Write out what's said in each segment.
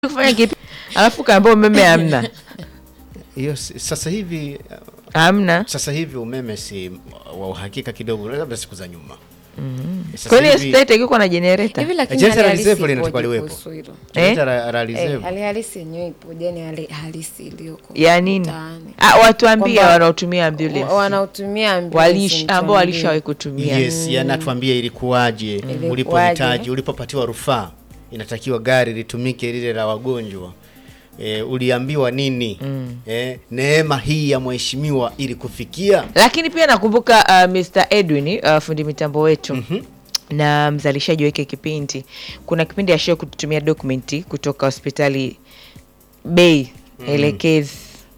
kufanya kipi alafu kaambia umeme hamna hiyo si- sasa hivi hamna sasa hivi umeme si wa uhakika kidogo, labda siku za nyuma. Sasa kwani hivi- state ikikuwa na generator hivi lakini Jeneza hali la halisi reserve ipoje linatakiwa liwepo. kuhusu hilo? tunaita ra- ra- Eh, reserve. hali halisi yenyewe ipoje? Yani hali halisi iliyoko ya nini mtaani. ah, watuambie Kwamba wanaotumia ambulance wa- wanaotumia ambulance Walish- ambao mtuambie. walishawahi kutumia Yes, yanatuambia ilikuwaje, Ilikuwaje? ulipohitaji, ulipopatiwa rufaa, inatakiwa gari litumike lile la wagonjwa. E, uliambiwa nini? E, neema hii ya mheshimiwa ili kufikia lakini pia nakumbuka uh, Mr Edwin uh, fundi mitambo wetu na mzalishaji wa hiki kipindi kuna kipindi ashio kututumia dokumenti kutoka hospitali bei elekezi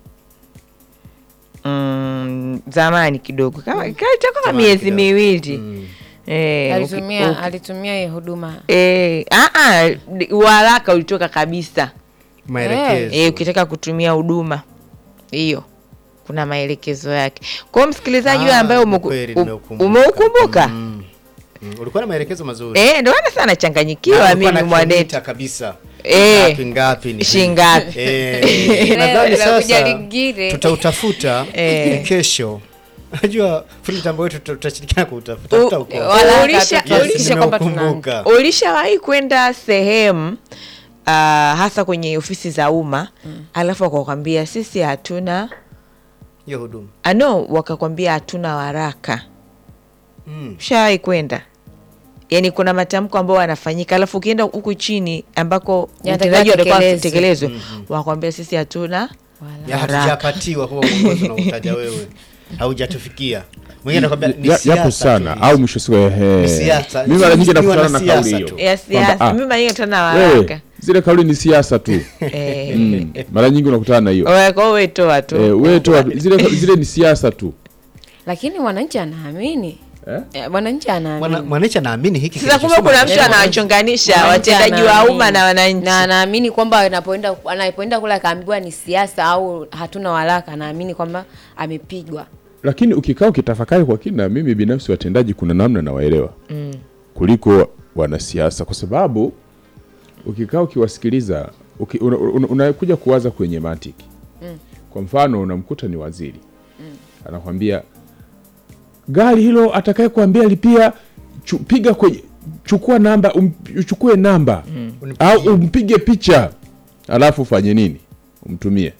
mm, zamani kidogo kama kama kama Zamani miezi kidogo. miwili Mm. Eh, alitumia uki- uki- alitumia hii huduma eh, ah, ah, di- uharaka ulitoka kabisa maelekezo. eh, ukitaka kutumia huduma hiyo kuna maelekezo yake kwa hiyo msikilizaji wewe Ah, ambaye ni umeku- kweli u- nimeukumbuka. umeukumbuka Mm. Mm. Ulikuwa na maelekezo mazuri. eh, ndio maana sana Na nachanganyikiwa ulikuwa mimi na mwanetu kilomita kabisa. Eh. Ngapi ngapi ni Shingapi. Eh, nadhani Leo linakuja sasa lingine. tutautafuta Eh. kesho. Najua fundi mitambo wetu tuta- tutashirikiana kuutafuta. U- Tuta uko. Wala Ulisha- hata Yes, tuhakikishe kwamba tuna nimeukumbuka. ulishawahi kwenda sehemu uh, hasa kwenye ofisi za umma alafu wakakwambia sisi hatuna Hiyo huduma. ano wakakwambia hatuna waraka Mm. ushawahi kwenda yaani kuna matamko ambayo wanafanyika alafu ukienda huku chini ambako Yanatakiwa utendaji watakuwa tekelezwe. tekelezwe wakakwambia sisi hatuna Ya Haraka. hatujapatiwa huo uongozi unaotaja wewe. Haujatufikia. Mwingine anakuambia ni Ya- siasa yapo tu sana hizi. au mwisho siku ehe. Ni siasa. Mimi mara nyingi Ni nakutana na wanasiasa kauli hiyo tu. ya Kwamba, siasa ah, mimi mara nyingi hatuna wewe, waraka zile kauli ni siasa tu Eh, mm. mara nyingi unakutana na hiyo wewe- kwa hiyo wewe toa tu eh, wewe toa zile, zile ni siasa tu lakini mwananchi anaamini eh? Eh, mwananchi Mwana- anaamini Mwananchi anaamini hiki sasa kumbe kinachosema kuna mtu kinachosema. anawachonganisha Mwananchi watendaji wa anaamini. umma na wananchi na anaamini kwamba anapoenda anapoenda kule akaambiwa ni siasa au hatuna waraka anaamini kwamba amepigwa lakini ukikaa ukitafakari kwa kina mimi binafsi watendaji kuna namna nawaelewa mm. kuliko wanasiasa kwa sababu ukikaa ukiwasikiliza uki, una, una, unakuja kuwaza kwenye mantiki mm. kwa mfano unamkuta ni waziri mm. anakwambia gari hilo atakaye kuambia lipia chu, piga kwenye chukua namba um, uchukue namba mm. au umpige picha alafu ufanye nini umtumie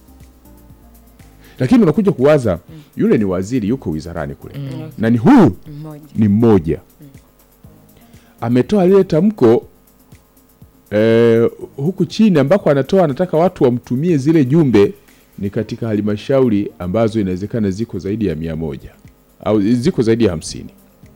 lakini unakuja kuwaza yule ni waziri yuko wizarani kule na ni huyu mmoja ni mmoja ametoa lile tamko eh, huku chini ambako anatoa anataka watu wamtumie zile jumbe ni katika halmashauri ambazo inawezekana ziko zaidi ya mia moja au ziko zaidi ya hamsini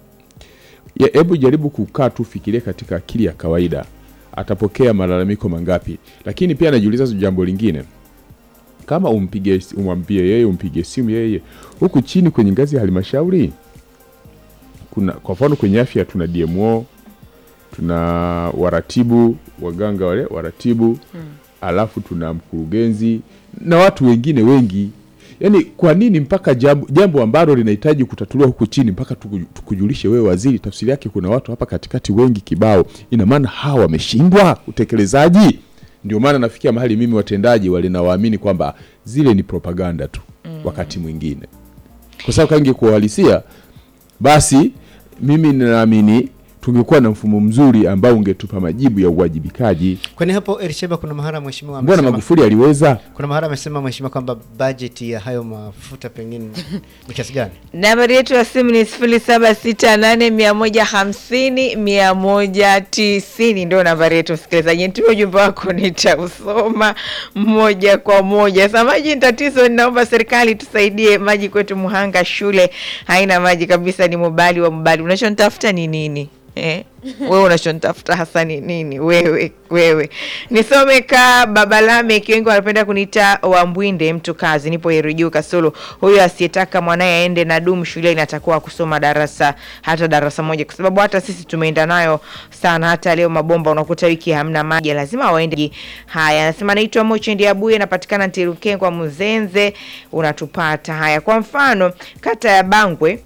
Ya- hebu jaribu kukaa tu fikiria katika akili ya kawaida atapokea malalamiko mangapi lakini pia anajiuliza jambo lingine kama umpige umwambie yeye umpige simu yeye huku chini kwenye ngazi ya halmashauri kuna kwa mfano kwenye afya tuna DMO tuna waratibu waganga wale waratibu hmm. alafu tuna mkurugenzi na watu wengine wengi yaani kwa nini mpaka jambo, jambo ambalo linahitaji kutatuliwa huku chini mpaka tuku- tukujulishe wewe waziri tafsiri yake kuna watu hapa katikati wengi kibao ina maana hawa wameshindwa utekelezaji ndio maana nafikia mahali mimi watendaji walinawaamini kwamba zile ni propaganda tu mm. wakati mwingine kwa sababu kange kuhalisia basi mimi ninaamini tungekuwa na mfumo mzuri ambao ungetupa majibu ya uwajibikaji Kwani hapo Elisheba kuna mahala mheshimiwa mbona amesema magufuli aliweza kuna mahala amesema mheshimiwa kwamba bajeti ya hayo mafuta pengine ni kiasi gani? nambari yetu ya simu ni sifuri saba sita nane mia moja hamsini mia moja tisini ndio nambari yetu msikilizaji nitume ujumbe wako nitausoma moja kwa moja sa maji ni tatizo ninaomba serikali tusaidie maji kwetu muhanga shule haina maji kabisa ni mubali wa mubali unachonitafuta ni nini Eh, wewe unachonitafuta hasa ni nini wewe wewe nisome ka babalame wengi wanapenda kuniita wambwinde mtu kazi nipo yerujuu kasulu huyo asiyetaka mwanaye aende na dumu shuleni atakuwa kusoma darasa hata darasa moja kwa sababu hata sisi tumeenda nayo sana hata leo mabomba unakuta wiki hamna maji lazima waende haya anasema naitwa mochendi abuye napatikana ntirukengwa muzenze unatupata haya kwa mfano kata ya bangwe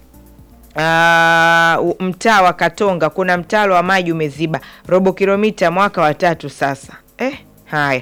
Uh, mtaa wa Katonga kuna mtaro wa maji umeziba robo kilomita mwaka wa tatu sasa eh, Haya,